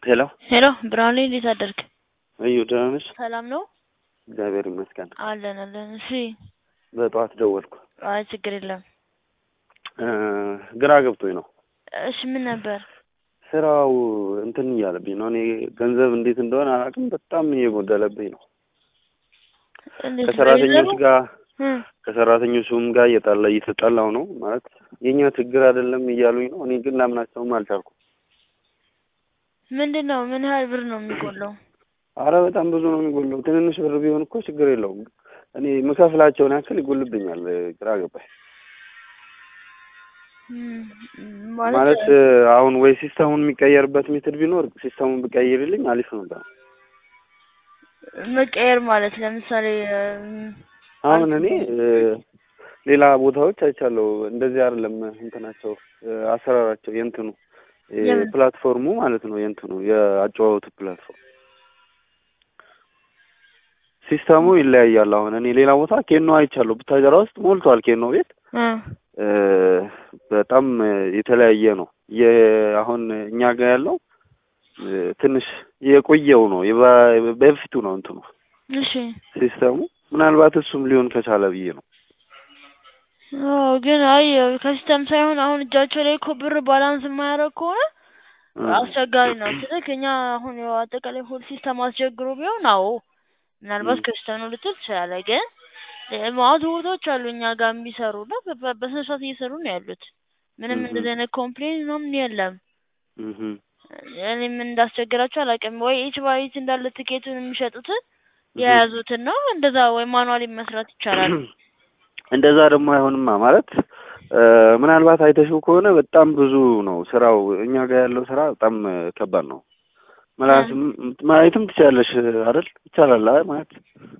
ሄሎ ሄሎ ብርሃኔ እንዴት አደርክ? እዩ ደህና ነሽ? ሰላም ነው እግዚአብሔር ይመስገን። አለን አለን። እሺ በጠዋት ደወልኩ። አይ ችግር የለም። እ ግራ ገብቶኝ ነው እሺ ምን ነበር? ስራው እንትን እያለብኝ ነው። እኔ ገንዘብ እንዴት እንደሆነ አላውቅም። በጣም እየጎደለብኝ ነው። እንዴት ከሰራተኞች በገንዘቡ? ጋር እ ከሰራተኞቹም ጋር እየጣላ እየተጣላው ነው ማለት የኛ ችግር አይደለም እያሉኝ ነው። እኔ ግን ላምናቸውም አልቻልኩም። ምንድን ነው ምን ያህል ብር ነው የሚጎለው? አረ በጣም ብዙ ነው የሚጎለው። ትንንሽ ብር ቢሆን እኮ ችግር የለውም። እኔ የምከፍላቸውን ያክል ይጎልብኛል። ግራ ገባኝ። እም፣ ማለት አሁን ወይ ሲስተሙን የሚቀየርበት ሜትድ ቢኖር ሲስተሙን ብቀይርልኝ አሪፍ ነበር። መቀየር ማለት ለምሳሌ እም፣ አሁን እኔ እ ሌላ ቦታዎች አይቻለሁ። እንደዚህ አይደለም እንትናቸው እ አሰራራቸው የእንትኑ እ የምን? ፕላትፎርሙ ማለት ነው የእንትኑ የአጨዋወቱ ፕላትፎርም ሲስተሙ ይለያያል። አሁን እኔ ሌላ ቦታ ኬኖ አይቻለሁ። ቡታጀራ ውስጥ ሞልቷል ኬኖ ቤት እ እ በጣም እ የተለያየ ነው። የ አሁን እኛ ጋር ያለው እ ትንሽ የቆየው ነው የባ- በፊቱ ነው እንትኑ እሺ ሲስተሙ ምናልባት እሱም ሊሆን ከቻለ ብዬ ነው። አዎ ግን አይ ከሲስተም ሳይሆን አሁን እጃቸው ላይ እኮ ብር ባላንስ የማያደርግ ከሆነ እ አስቸጋሪ ነው። ስልክ እኛ አሁን ያው አጠቃላይ ሆል ሲስተም አስቸግሮ ቢሆን አዎ ምናልባት እ ከሲስተም ነው ልትል ትችላለህ። ግን እ ማአት ቦታዎች አሉ እኛ ጋር የሚሰሩ እና በ- በ- በስነ ስርዓት እየሰሩ ነው ያሉት። ምንም እህ እንደዚህ አይነት ኮምፕሌን ምናምን የለም። እህ እኔ ምን እንዳስቸገራቸው አላውቅም። ወይ ኢች ባይ ኢች እንዳለ ትኬቱን የሚሸጡትን እህ የያዙትን ነው እንደዛ ወይ ማኑዋሊ መስራት ይቻላል። እንደዛ ደግሞ አይሆንማ ማለት እ ምናልባት አይተሽው ከሆነ በጣም ብዙ ነው ስራው። እኛ ጋር ያለው ስራ በጣም እ ከባድ ነው። ምላስም ማየትም ትችላለሽ አይደል? ይቻላል አይ ማለት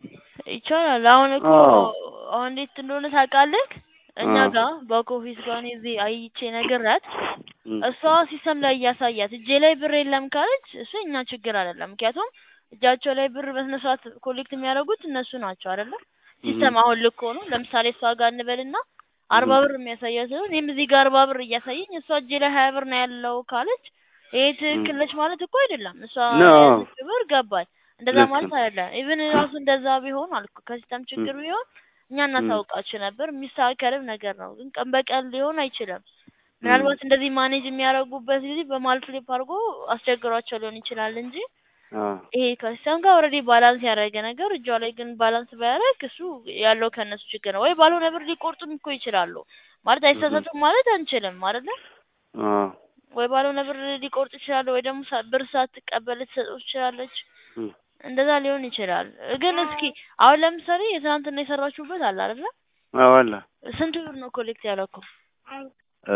ይቻላል። አሁን እኮ አዎ አሁን እንዴት እንደሆነ ታውቃለህ? እኛ አዎ ጋር ባክ ኦፊስ ጋር እኔ እዚህ አይቼ ነግሬያት እም እሷ ሲስተም ላይ እያሳያት እጄ ላይ ብር የለም ካለች እሱ እኛ ችግር አይደለም። ምክንያቱም እጃቸው ላይ ብር በስነ ስርዓት ኮሌክት የሚያደርጉት እነሱ ናቸው አይደለ? እህ ሲስተም አሁን ልክ ሆኖ ለምሳሌ እሷ ጋር እንበልና አርባ እህ ብር የሚያሳያት ሲሆን እኔም እዚህ ጋር አርባ ብር እያሳየኝ እሷ እጄ ላይ ሀያ ብር ነው ያለው ካለች ይሄ እም ትክክል ነች ማለት እኮ አይደለም። እሷ ነው የያዘችው ብር ገባች። እንደዛ ልክ ማለት ነው። አይደለም። ኢቭን ራሱ እንደዛ ቢሆን አልኩ ከሲስተም እም ችግር ቢሆን እኛ እም እናሳውቃችሁ ነበር። የሚስተካከልም ነገር ነው። ግን ቀን በቀን ሊሆን አይችልም። እም ምናልባት እንደዚህ ማኔጅ የሚያደርጉበት ጊዜ በማል ፍሊፕ አድርጎ አስቸግሯቸው ሊሆን ይችላል እንጂ አዎ ይሄ ከሲስተም ጋር ኦልሬዲ ባላንስ ያደረገ ነገር እጇ ላይ ግን ባላንስ ባያደርግ እሱ ያለው ከእነሱ ችግር ነው። ወይ ባልሆነ ብር ሊቆርጡም እኮ ይችላሉ። ማለት እህ አይሳሳቱም ማለት አንችልም አይደለ? አዎ ወይ ባልሆነ ብር ሊቆርጡ ይችላሉ፣ ወይ ደግሞ ሳ- ብር ሳትቀበል ልትሰጠው ትችላለች። እም እንደዛ ሊሆን ይችላል። ግን እስኪ አሁን ለምሳሌ የትናንትና የሰራችሁበት አለ አይደለ? አዎ አለ ስንት ብር ነው ኮሌክት ያደረኩት? እ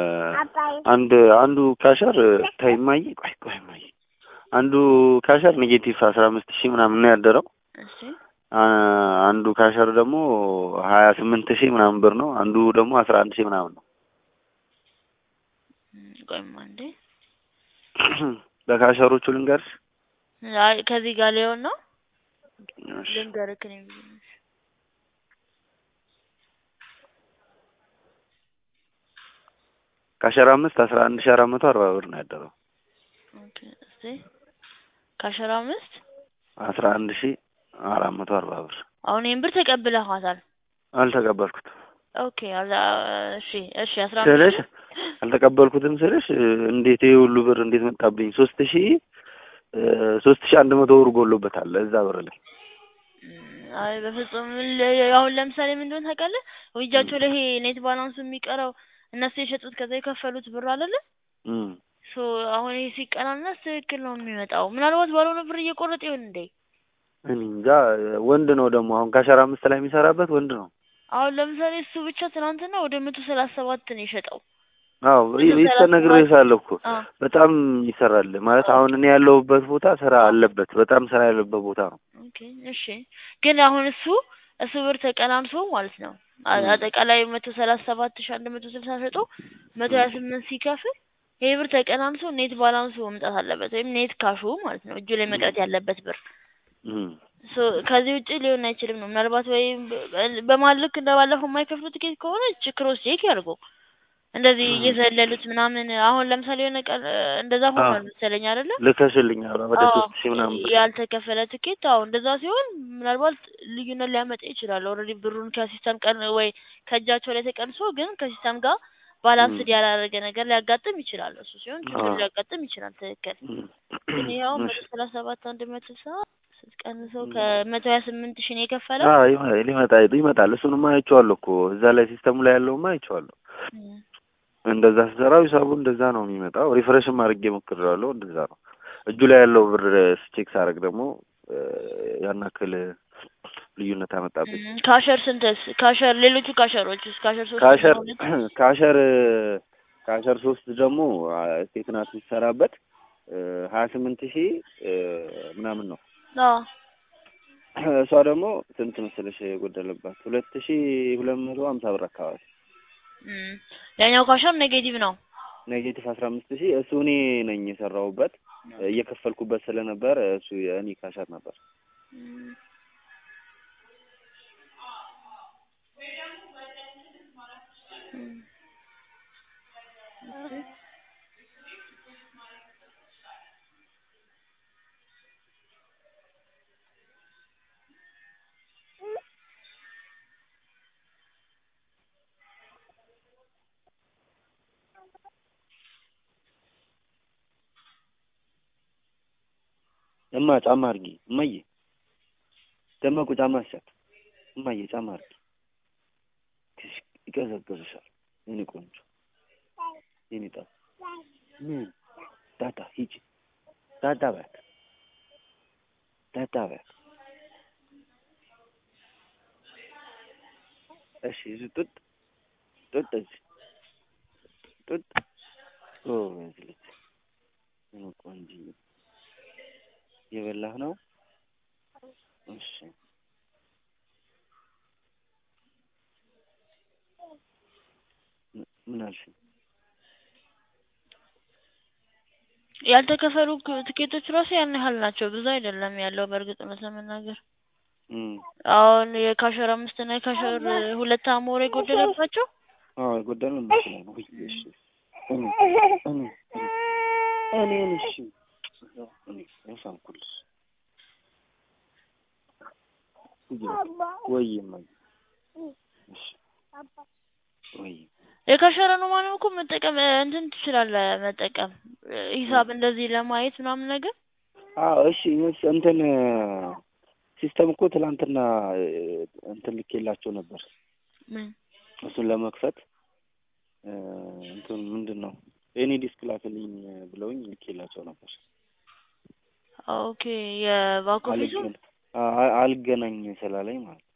አንድ አንዱ ካሸር ታይ ማይ ቆይ ቆይ ማይ አንዱ ካሸር ኔጌቲቭ አስራ አምስት ሺህ ምናምን ነው ያደረው። እሺ አ- አንዱ ካሸር ደግሞ ሀያ ስምንት ሺህ ምናምን ብር ነው። አንዱ ደግሞ አስራ አንድ ሺህ ምናምን ነው። እም፣ ቆይማ እንዴ በካሸሮቹ ልንገርሽ። አይ ከዚህ ጋር ሊሆን ነው እሺ ልንገርክ ነው ካሸር አምስት አስራ አንድ ሺህ አራት መቶ አርባ ብር ነው ያደረው። ኦኬ እስቲ ካሸራ አምስት አስራ አንድ ሺህ አራት መቶ አርባ ብር አሁን ይሄን ብር ተቀብለሃታል። አልተቀበልኩትም ኦኬ አላ እሺ እሺ አስራ አምስት ስልሽ ሺህ አልተቀበልኩትም ስልሽ እ እንዴት ይሄ ሁሉ ብር እንዴት መጣብኝ? ሶስት ሺህ እ ሶስት ሺህ አንድ መቶ ብር ጎሎበታል እዛ ብር ላይ እም፣ አይ በፍጹም ል- አሁን ለምሳሌ ምን እንደሆነ ታውቃለህ? እጃቸው ላይ ይሄ ኔት ባላንሱ የሚቀረው እነሱ የሸጡት ከዛ የከፈሉት ብር አይደለ? እም ሶ አሁን ይሄ ሲቀናነስ ትክክል ነው የሚመጣው። ምናልባት ባልሆነ ብር እየቆረጠ ይሆን እንዴ? እኔ እንጃ ወንድ ነው ደግሞ አሁን ካሸራ አምስት ላይ የሚሰራበት ወንድ ነው። አሁን ለምሳሌ እሱ ብቻ ትናንትና ወደ መቶ ሰላሳ ሰባት ነው የሸጠው። አዎ መቶ ሰላሳ ሰባት ይስተነግሬሻለሁ እኮ አዎ በጣም ይሰራል ማለት ኦኬ አሁን እኔ ያለሁበት ቦታ ስራ አዎ አለበት በጣም ስራ ያለበት ቦታ ነው። ኦኬ እሺ። ግን አሁን እሱ እሱ ብር ተቀናንሶ ማለት ነው አ- እም አጠቃላይ መቶ ሰላሳ ሰባት ሺህ አንድ መቶ ስልሳ ሸጦ መቶ ሀያ እም ስምንት ሲከፍል ይሄ ብር ተቀናንሶ ኔት ባላንሱ መምጣት አለበት ወይም ኔት ካሹ ማለት ነው እጁ ላይ እም መቅረት ያለበት ብር እም ሶ ከዚህ ውጪ ሊሆን አይችልም ነው። ምናልባት ወይም በ- በመሀል ልክ እንደባለፈው የማይከፍሉ ትኬት ከሆነ ች- ክሮስ ቼክ ያድርጉ። እንደዚህ እየዘለሉት ምናምን አሁን ለምሳሌ የሆነ ቀን እ፣ እንደዛ ሆኗል መሰለኝ አይደለ? ልከሽልኛል ወደ አዎ ሶስት ሺህ ምናምን ብር ያልተከፈለ ትኬት አዎ እንደዛ ሲሆን ምናልባት ልዩነት ሊያመጣ ይችላል። ኦልሬዲ ብሩን ከሲስተም ቀን ወይ ከእጃቸው ላይ ተቀንሶ ግን ከሲስተም ጋር ባላንስድ ያላደረገ ነገር ሊያጋጥም ይችላል። እሱ ሲሆን ችግር አዎ። ሊያጋጥም ይችላል። ትክክል። እም፣ ግን ይኸው እሺ። መቶ ሰላሳ ሰባት አንድ መቶ ሰባ ስትቀንሰው ከመቶ ሀያ ስምንት ሺህ ነው የከፈለው። አዎ ይመ- ሊመጣ ይመጣል። እሱንማ አይቼዋለሁ እኮ እዛ ላይ ሲስተሙ ላይ ያለውማ አይቼዋለሁ። እም። እንደዛ ስሰራው ሂሳቡ እንደዛ ነው የሚመጣው። ሪፍሬሽም አድርጌ ሞክሬዋለሁ። እንደዛ ነው። እጁ ላይ ያለው ብር ቼክ ሳደርግ ደግሞ እ፣ ያን ያክል ልዩነት አመጣብኝ። እም፣ ካሸር ስንትስ? ካሸር ሌሎቹ ካሸሮችስ? ካሸር ሶስት ካሸር ሁለት ካሸር ካሸር ሶስት ደግሞ ስቴት ናት የሚሰራበት ሀያ ስምንት ሺህ ምናምን ነው። አዎ እሷ ደግሞ ስንት መሰለሽ የጎደለባት ሁለት ሺህ ሁለት መቶ ሀምሳ ብር አካባቢ እም፣ ያኛው ካሸር ኔጌቲቭ ነው። ኔጌቲቭ አስራ አምስት ሺህ እሱ እኔ ነኝ የሰራሁበት እየከፈልኩበት ስለነበር እሱ የእኔ ካሸር ነበር። እም። እም። እማ ጫማ አድርጊ እማዬ፣ ደመቁ ጫማ አስቻት እማዬ፣ ጫማ አድርጊ ትሽ ይቀዘቅዝሻል። የኔ ቆንጆ የኔ ጣ ምን ዳዳ ሂጂ ዳዳ በያት ዳዳ በያት። እሺ እዚህ ጡጥ ጡጥ እዚህ ጡጥ ጎበዝ ልጅ የኔ ቆንጆ የበላህ ነው? እሺ ም- ምን አልሽኝ? ያልተከፈሉ ክ- ትኬቶች ራሱ ያን ያህል ናቸው። ብዙ አይደለም ያለው በእርግጥ እውነት ለመናገር እም አሁን የካሸር አምስት እና የካሸር ሁለት አሞር የጎደለባቸው አዎ የጎደለው እነሱ ላይ ነው። ውይ እሺ እኔ እኔ እኔን እሺ እኔ ያሳንኩልሽ ወይ እማዬ እሺ ወይ የካሸር ነው ማለት እኮ መጠቀም እ፣ እንትን ትችላለህ መጠቀም እ፣ ሂሳብ እንደዚህ ለማየት ምናምን ነገር አዎ እሺ እስ እንትን ሲስተም እኮ ትላንትና እ፣ እንትን ልኬላቸው ነበር ምን እሱን ለመክፈት እ፣ እንትን ምንድን ነው የኔ ዲስክ ላክልኝ ብለውኝ ልኬላቸው ነበር። ኦኬ የባክ ኦፊሱ አልገን አ- አልገናኝ ስላለኝ ማለት ነው።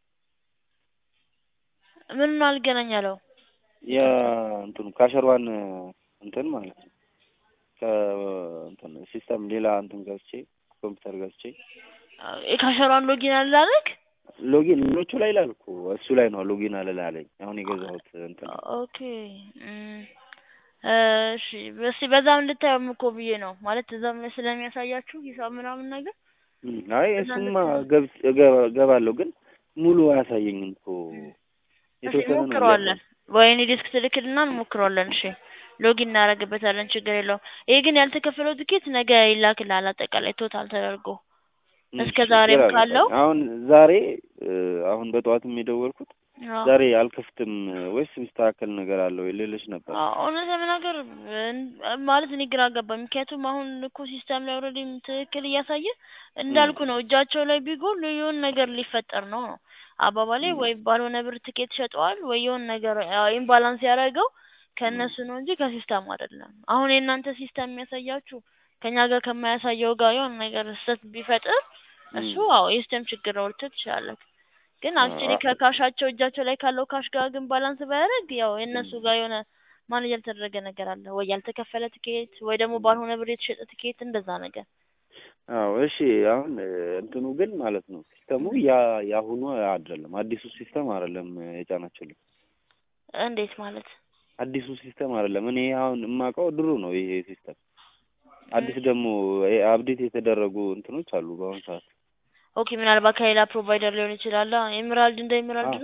ምን አልገናኝ አለው የእንትኑ ካሸሯን እንትን ማለት ነው ከእንትን ሲስተም ሌላ እንትን ገዝቼ ኮምፒውተር ገዝቼ የካሸሯን ሎጊን አላለክ ሎጊን ሌሎቹ ላይ ይላል እኮ እሱ ላይ ነው ሎጊን አልል አለኝ። አሁን የገዛሁት እንትን ኦኬ እም፣ እሺ እስኪ በዛም እንድታየውም እኮ ብዬ ነው ማለት እዛም ላይ ስለሚያሳያችሁ ሂሳብ ምናምን ነገር እም፣ አይ እሱማ ገብቼ እገባ- እገባለሁ ግን ሙሉ አያሳየኝም እኮ እሺ የተወሰነ ነው እንሞክረዋለን። ወይኔ ዲስክ ትልክልና እንሞክረዋለን። እሺ ሎጊን እናደርግበታለን፣ ችግር የለውም። ይሄ ግን ያልተከፈለው ትኬት ነገ ይላክልሃል፣ አጠቃላይ ቶታል ተደርጎ እም፣ እስከ ዛሬም ችግር ካለው አልነበረም። አሁን ዛሬ እ፣ አሁን በጠዋትም የደወልኩት አዎ። ዛሬ አልከፍትም ወይስ የሚስተካከል ነገር አለው ልልሽ ነበር። አዎ፣ እውነት ለመናገር እን- ማለት እኔ ግራ ገባኝ። ምክንያቱም አሁን እኮ ሲስተም ላይ ኦልሬዲ ትክክል እያሳየ እንዳልኩ ነው። እጃቸው ላይ ቢጎል የሆነ ነገር ሊፈጠር ነው ነው አባባሌ። እም፣ ወይ ባልሆነ ብር ትኬት ሸጠዋል፣ ወይ የሆነ ነገር ኢምባላንስ ያደረገው ከእነሱ ነው እንጂ ከሲስተም አይደለም። አሁን የእናንተ ሲስተም የሚያሳያችሁ ከኛ ጋር ከማያሳየው ጋር የሆነ ነገር ስህተት ቢፈጥር እሱ እም፣ አዎ የሲስተም ችግር ነው ልትል ትችላለህ። ግን አክቹዋሊ አ- ከካሻቸው እጃቸው ላይ ካለው ካሽ ጋር ግን ባላንስ ባያደርግ ያው የእነሱ እም፣ ጋር የሆነ ማኔጅ ያልተደረገ ነገር አለ ወይ ያልተከፈለ ትኬት ወይ ደግሞ ባልሆነ ብር የተሸጠ ትኬት እንደዛ ነገር። አዎ እሺ። አሁን እ፣ እንትኑ ግን ማለት ነው ሲስተሙ ያ ያሁኑ አይደለም፣ አዲሱ ሲስተም አይደለም የጫናችሁልኝ። እንዴት ማለት? አዲሱ ሲስተም አይደለም። እኔ አሁን የማውቀው ድሮ ነው ይሄ ሲስተም። አዲስ ደግሞ አፕዴት የተደረጉ እንትኖች አሉ በአሁኑ ሰዓት። ኦኬ ምናልባት ከሌላ ፕሮቫይደር ሊሆን ይችላል። ኤምራልድ እንደ ኤምራልድ አዎ ነው።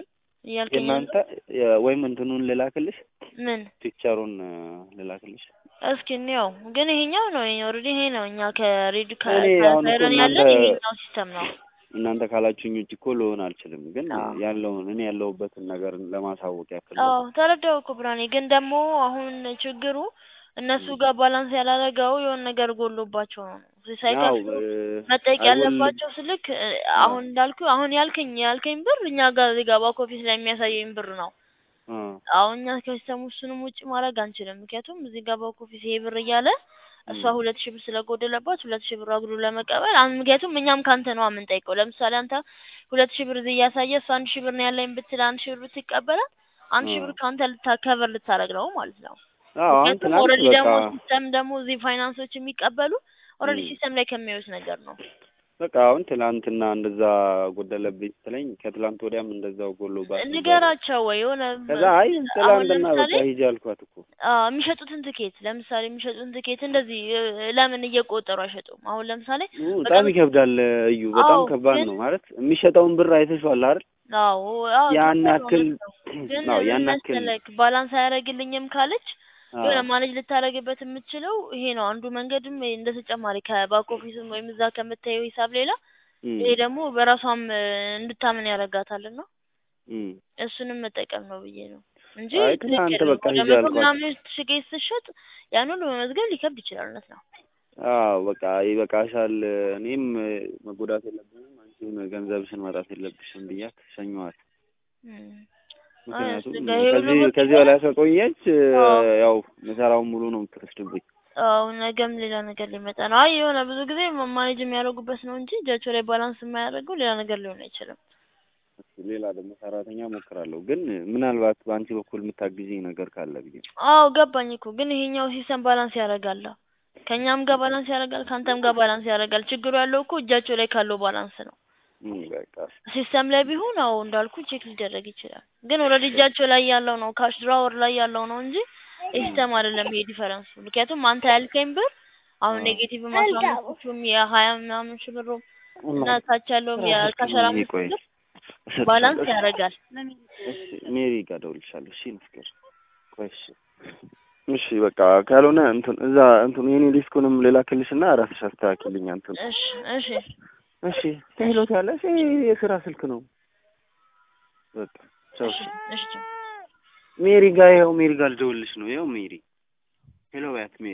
እያልከኝ የእናንተ የ- ወይም እንትኑን ልላክልሽ ምን ፒክቸሩን እ፣ ልላክልሽ እስኪ እንየው። ግን ይሄኛው ነው ኦልሬዲ ይሄ ነው እኛ ከሬድ እኔ አሁን እኮ ከሳይረን ያለን እናንተ- ይሄኛው ሲስተም ነው። እናንተ ካላችሁኝ ውጭ እኮ ልሆን አልችልም። ግን አዎ። ያለውን እኔ ያለሁበትን ነገር ለማሳወቅ ያክል ነው። አዎ ተረዳው እኮ ብርሃኔ። ግን ደግሞ አሁን ችግሩ እነሱ ጋር ባላንስ ያላረገው የሆነ ነገር ጎሎባቸው ነው ያው ሳይከፍሉ እ፣ መጠየቅ አይጎልም። ያለባቸው ስልክ እ፣ አሁን እንዳልኩ አሁን ያልከኝ ያልከኝ ብር እኛ ጋር እዚህ ጋር ባክ ኦፊስ ላይ የሚያሳየኝ ብር ነው። አ፣ አሁን እኛ ከሲስተሙ እሱንም ውጭ ማድረግ አንችልም። ምክንያቱም እዚህ ጋር ባክ ኦፊስ ይሄ ብር እያለ እሷ ም። ሁለት ሺህ ብር ስለጎደለባት ሁለት ሺህ ብር አግሉ ለመቀበል አሁን ምክንያቱም እኛም ካንተ ነው የምንጠይቀው። ለምሳሌ አንተ ሁለት ሺህ ብር እዚህ እያሳየ እሷ አንድ ሺህ ብር ነው ያለኝ ብትል አንድ ሺህ ብር ብትቀበላት አንድ ሺህ አ። ብር ከአንተ ልታከበር ልታደርግ ነው ማለት ነው። አዎ አሁን ምክንያቱም ትናንት ኦልሬዲ በቃ ደግሞ ሲስተም ደግሞ እዚህ ፋይናንሶች የሚቀበሉ ኦልሬዲ ም። ሲስተም ላይ ከሚያዩት ነገር ነው። በቃ አሁን ትናንትና እንደዛ ጎደለብኝ ስትለኝ ከትላንት ወዲያም እንደዛው ጎሎባት ነበር። ንገራቸው ወይ የሆነ ከዛ አይ አሁን ትላንትና በቃ ለምሳሌ ሂጂ አልኳት እኮ አዎ የሚሸጡትን ትኬት ለምሳሌ የሚሸጡትን ትኬት እንደዚህ እ፣ ለምን እየቆጠሩ አይሸጡም? አሁን ለምሳሌ ኡ፣ በቀን በጣም ይከብዳል እዩ። በጣም አዎ ከባድ ግን ነው ማለት የሚሸጠውን ብር አይተሽዋል አይደል? አዎ አዎ ያን ከባድ ነው ያክል እውነት ነው። ግን አዎ ምን ያን ያክል መሰለክ ባላንስ አያደርግልኝም ካለች አዎ የሆነ ማኔጅ ልታደርግበት የምትችለው ይሄ ነው አንዱ መንገድም እንደ ተጨማሪ ከባክ ኦፊስም ወይም እዛ ከምታየው ሂሳብ ሌላ እም፣ ይሄ ደግሞ በራሷም እ፣ እንድታምን ያደርጋታልና እም። እሱንም መጠቀም ነው ብዬ ነው እንጂ አይ ትናንት ትክክል በቃ ወደ ሂጂ መቶ አልኳት። ምናምን ትኬት ስትሸጥ ያን ሁሉ መመዝገብ ሊከብድ ይችላል። እውነት ነው። አዎ በቃ ይበቃሻል፣ እኔም እ፣ መጎዳት የለብንም አንቺም ገንዘብሽን ማጣት የለብሽም ብያት ሸኘኋት። እም። አይ ምክንያቱም እሱ ጋር ይሄ ሁሉ ከዚህ ብር ከዚህ በላይ ከቆየች እ፣ አዎ ያው ምሰራውን ሙሉ ነው የምትወስድብኝ። አዎ ነገም ሌላ ነገር ሊመጣ ነው። አይ የሆነ ብዙ ጊዜ ማኔጅ የሚያደርጉበት ነው እንጂ እጃቸው ላይ ባላንስ የማያደርገው ሌላ ነገር ሊሆን አይችልም። ሌላ ደግሞ ሰራተኛ ሞክራለሁ፣ ግን ምናልባት በአንቺ በኩል የምታግዢኝ ነገር ካለ ብዬ ነው። አዎ ገባኝ እኮ ግን ይሄኛው ሲስተም ባላንስ ያደርጋል። ከእኛም ጋር ባላንስ ያደርጋል፣ ከአንተም ጋር ባላንስ ያደርጋል። ችግሩ ያለው እኮ እጃቸው ላይ ካለው ባላንስ ነው። እም፣ በቃ ሲስተም ላይ ቢሆን አዎ እንዳልኩ ቼክ ሊደረግ ይችላል። ግን ኦልሬዲ እጃቸው ላይ ያለው ነው ካሽ ድራወር ላይ ያለው ነው እንጂ የሲስተም አይደለም ይሄ ዲፈረንሱ። ምክንያቱም አንተ ያልከኝ ብር አሁን አዎ ኔጌቲቭ አስራ አምስቱም የሀያ ምናምን ሺህ ብሩ እና ታች ያለውም የካሸራ አምስት ቆይ ብር እሰጥሻለሁ። ባላንስ ያደርጋል። እሺ ሜሪ ጋር እደውልልሻለሁ። እሺ መስከር ቆይ እሺ እሺ በቃ ካልሆነ እንትን እዛ እንትን የኔ ዲስኩንም ልላክልሽና ራስሽ አስተካክልኝ እንትን እሺ እሺ እሺ ቴሎት ያለሽ ይሄ የስራ ስልክ ነው። በቃ ቻው። እሺ እሺ ሜሪ ጋር ይኸው ሜሪ ጋር ልደውልልሽ ነው። ይኸው ሜሪ ሄሎ በያት ሜሪ